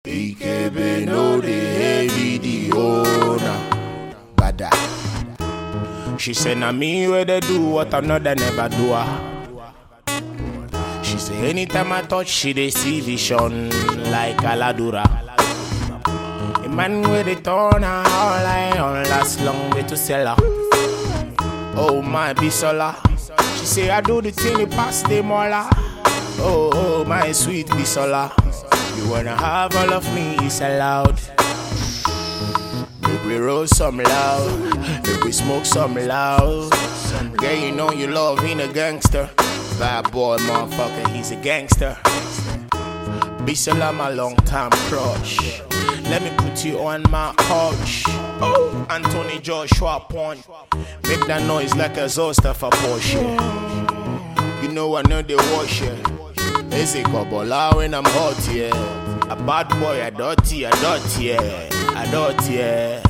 Ikebe no the heavy the owner. Bada. She said, na me where they do what another never do. ah." She say anytime I touch, she dey see vision like Aladura. A man with a turn her all eye on last long way to sell her. Oh my bisola, she say I do the thing it pass the mola. Oh oh my sweet bisola, you wanna have all of me is allowed. Make we roll some loud, make we smoke some loud. Girl, you know you love being a gangster. Bad boy, motherfucker, he's a gangster. Bisola, my long time crush. Let me put you on my couch. Oh, Anthony Joshua point. Make that noise like a Zosta for Porsche. You know I know they wash it. It's a Kobola when I'm hot, yeah. A bad boy, a dirty, a dirty, yeah. A dirty, yeah.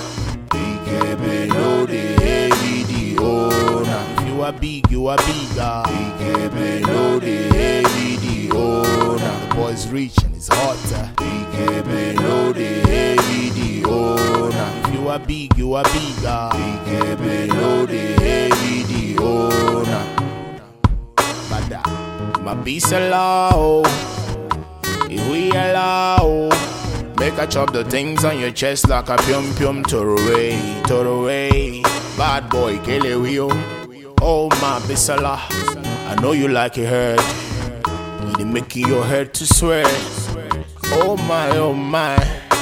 Ikebe no the heavy the owner. If you are big, you are bigger. Ikebe no the heavy the owner. The boy's rich and it's hotter. Ikebe no the heavy the owner. If you are big, you are bigger. Ikebe no the heavy the owner. Bada. My peace allow. If we allow. Make I chop the things on your chest like a pium pium away, away. Bad boy, kill it wheel. Oh my bisala, I know you like it hurt. It making your head to sweat. Oh my, oh my.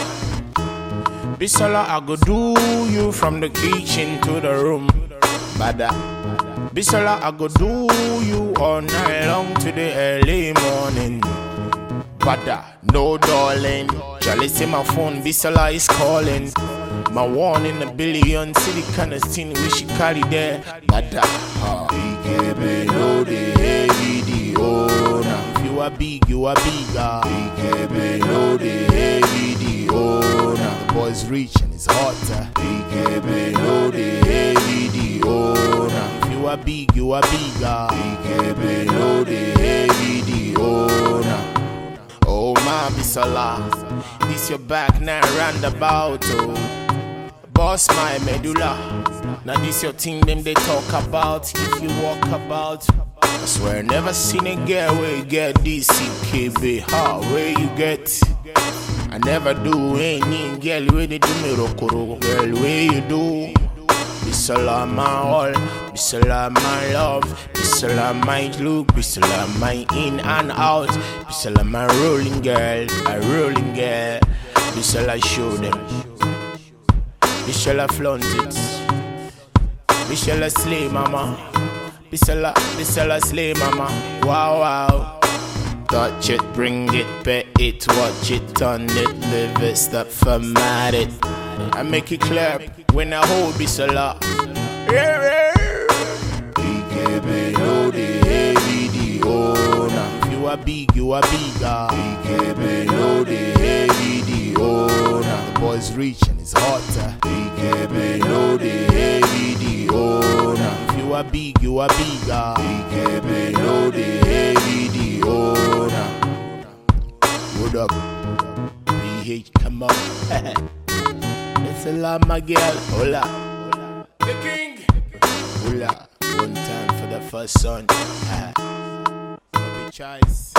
Bisala, I go do you from the kitchen to the room. Bada. Bisala, I go do you all night long to the early morning. Bada, no darling. Charlie say my phone, Bisola is calling. My one in a billion city kind of thing we should carry there. Bada, ha. Ikebe no the heavy the owner. If you are big, you are bigger. Ikebe no the heavy the owner. The boy's rich and it's hotter. Ikebe no the heavy the owner. If you are big, you are bigger. Ikebe no the heavy the owner. Oh my bisola, this your back now roundabout oh. Boss my medulla, now this your thing them they talk about if you walk about. I swear never seen a girl where you get this CKB, how where you get. I never do any girl where they do me rokoro, girl where you do. Bisola my all, Bisola my love, Bisola my look, Bisola my in and out, Bisola my rolling girl, a rolling girl, Bisola show them, Bisola flaunt it, Bisola slay mama, Bisola, Bisola slay mama, wow wow. Touch it, bring it, pet it, watch it, turn it, live it, stop, format it. I make it clap when I hold Bisola. Yeah, yeah. Ikebe no the heavy the owner. If you are big, you are bigger. Ikebe no the heavy the owner. The boy's rich and it's hotter. Ikebe no the heavy the owner. If you are big, you are bigger. Ikebe no the heavy the owner. What up? PH, come on. It's a lot, my girl. Hola. The king. Hola. One time for the first son. Ah. Bobby Choice.